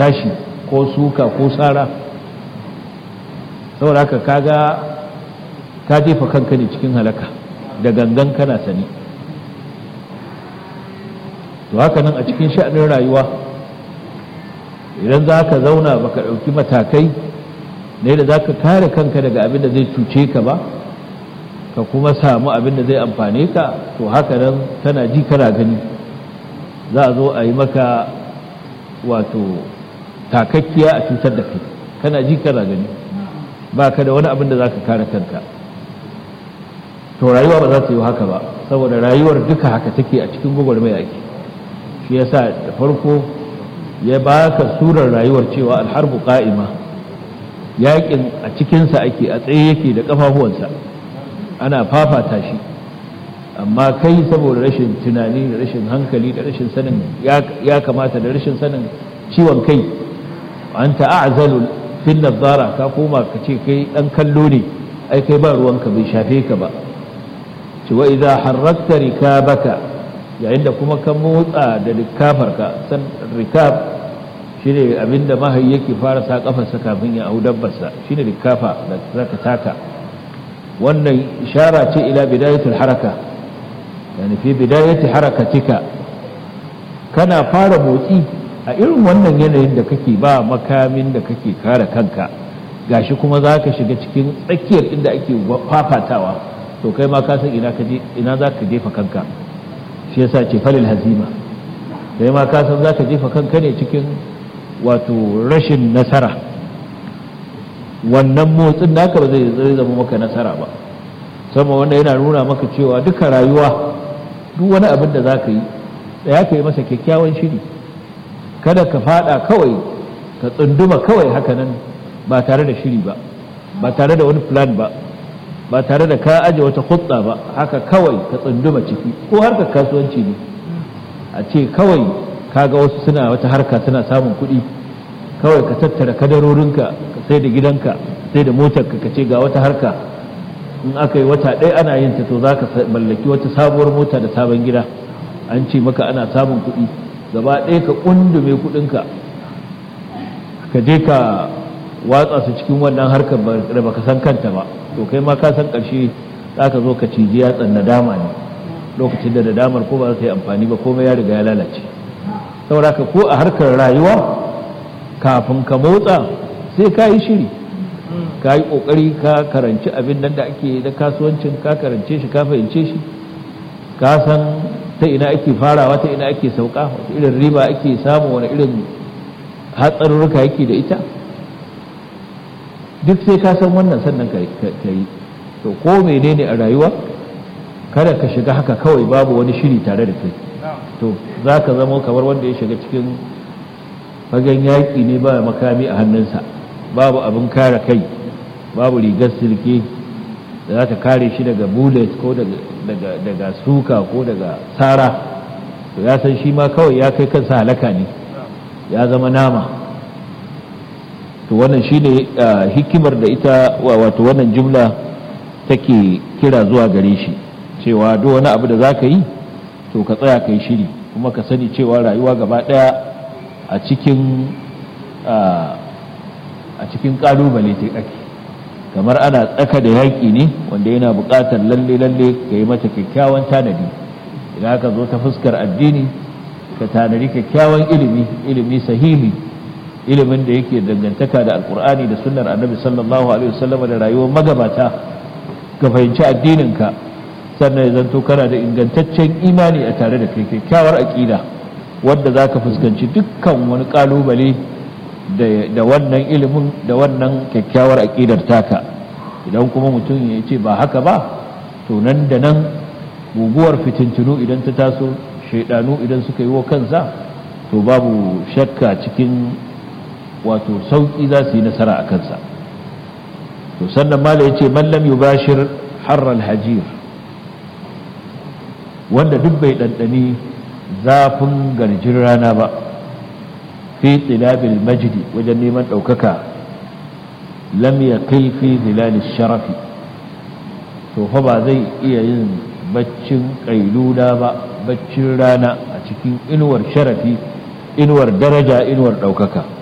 tashi ko suka ko sara saboda haka kaga ka jefa kanka ne cikin halaka da gangan kana sani to haka nan a cikin sha'anin rayuwa idan za ka zauna baka ɗauki matakai ne da za ka kare kanka daga abin da zai cuce ka ba ka kuma samu abin da zai amfane ka to haka nan tana ji kana gani za a zo a yi maka wato takakkiya a cutar da kai kana ji kana gani ba ka da wani abin da za ka kare kanka to rayuwa ba za ta yi haka ba saboda rayuwar duka haka take a cikin gwagwarmaya ake shi yasa da farko ya baka surar rayuwar cewa alharbu qa'ima yakin a cikinsa ake a tsaye yake da kafafuwansa ana fafata shi amma kai saboda rashin tunani da rashin hankali da rashin sanin ya kamata da rashin sanin ciwon kai an ta'azalu fil nazara ka koma ka ce kai dan kallo ne ai kai ba ruwanka bai shafe ka ba ci wa idza harrakta rikabaka yayin da kuma ka motsa da rikafarka san rikab shine abinda mahayi yake fara sa kafarsa kafin ya hau dabbarsa shine rikafa da zaka taka wannan ishara ce ila bidayatul haraka yani fi bidayati harakatika kana fara motsi a irin wannan yanayin da kake ba makamin da kake kare kanka gashi kuma zaka shiga cikin tsakiyar inda ake fafatawa to kai ma ka san ina ka je ina zaka jefa kanka shi yasa ce falil hazima kai ma ka san zaka jefa kanka ne cikin wato rashin nasara wannan motsin naka ba zai zama maka nasara ba sama wanda yana nuna maka cewa duka rayuwa duk wani abin da za ka yi da ya ka yi masa kyakkyawan shiri kada ka fada kawai ka tsunduma kawai hakanan ba tare da shiri ba ba tare da wani plan ba ba tare da ka aje wata hutsa ba haka kawai ka tsunduma ciki ko harkar kasuwanci ne a ce kawai kaga wasu suna wata harka suna samun kuɗi kawai ka tattara kadarorinka ka sai da gidanka sai da motarka ka ce ga wata harka in aka yi wata ɗaya ana yin ta to za ka mallaki wata sabuwar mota da sabon gida an ce maka ana samun kuɗi gaba ɗaya ka ƙundume kuɗinka ka je ka watsa su cikin wannan harkar da baka san kanta ba to kai ma ka san ƙarshe za ka zo ka ciji yatsan nadama ne lokacin da nadamar ko ba za ta yi amfani ba komai ya riga ya lalace saboda ka ko a harkar rayuwa kafin ka motsa sai ka yi shiri ka yi ƙoƙari ka karanci abin nan da ake da kasuwancin ka karance shi ka fahimce shi ka san ta ina ake farawa ta ina ake sauka wata irin riba ake samu wani irin hatsarurruka yake da ita duk sai ka san wannan sannan ka yi to ko menene a rayuwa kada ka shiga haka kawai babu wani shiri tare da kai to za ka zama kamar wanda ya shiga cikin fagen yaƙi ne ba makami a hannunsa babu abin kare kai babu rigar silke da za ta kare shi daga bullet ko daga suka ko daga tsara to ya san shi ma kawai ya kai kansa halaka ne ya zama nama to wannan shi ne hikimar da ita wato wannan jumla take kira zuwa gare shi cewa duk wani abu da za ka yi to ka tsaya ka yi shiri kuma ka sani cewa rayuwa gaba ɗaya a cikin a cikin ƙalubale ta ake kamar ana tsaka da yaƙi ne wanda yana buƙatar lalle lalle ka yi mata kyakkyawan tanadi idan ka zo ta fuskar addini ka tanadi kyakkyawan ilimi ilimi sahihi ilimin da yake dangantaka da alkur'ani da sunnar annabi sallallahu alaihi wasallam da rayuwar magabata ka fahimci addininka sannan ya zanto kana da ingantaccen imani a tare da kai kyakkyawar aƙida wadda za ka fuskanci dukkan wani ƙalubale da wannan ilimin da wannan kyakkyawar aƙidar taka idan kuma mutum ya ce ba haka ba to nan da nan guguwar fitintunu idan ta taso shaidanu idan suka yi wa kansa to babu shakka cikin wato sauƙi za su yi nasara a kansa to sannan mala ya ce mallam yubashir harral hajir wanda duk bai ɗanɗani zafin garjin rana ba fi tsilabil majidi wajen neman ɗaukaka lam ya kai fi zilalil sharafi to fa ba zai iya yin baccin ƙailula ba baccin rana a cikin inuwar sharafi inuwar daraja inuwar ɗaukaka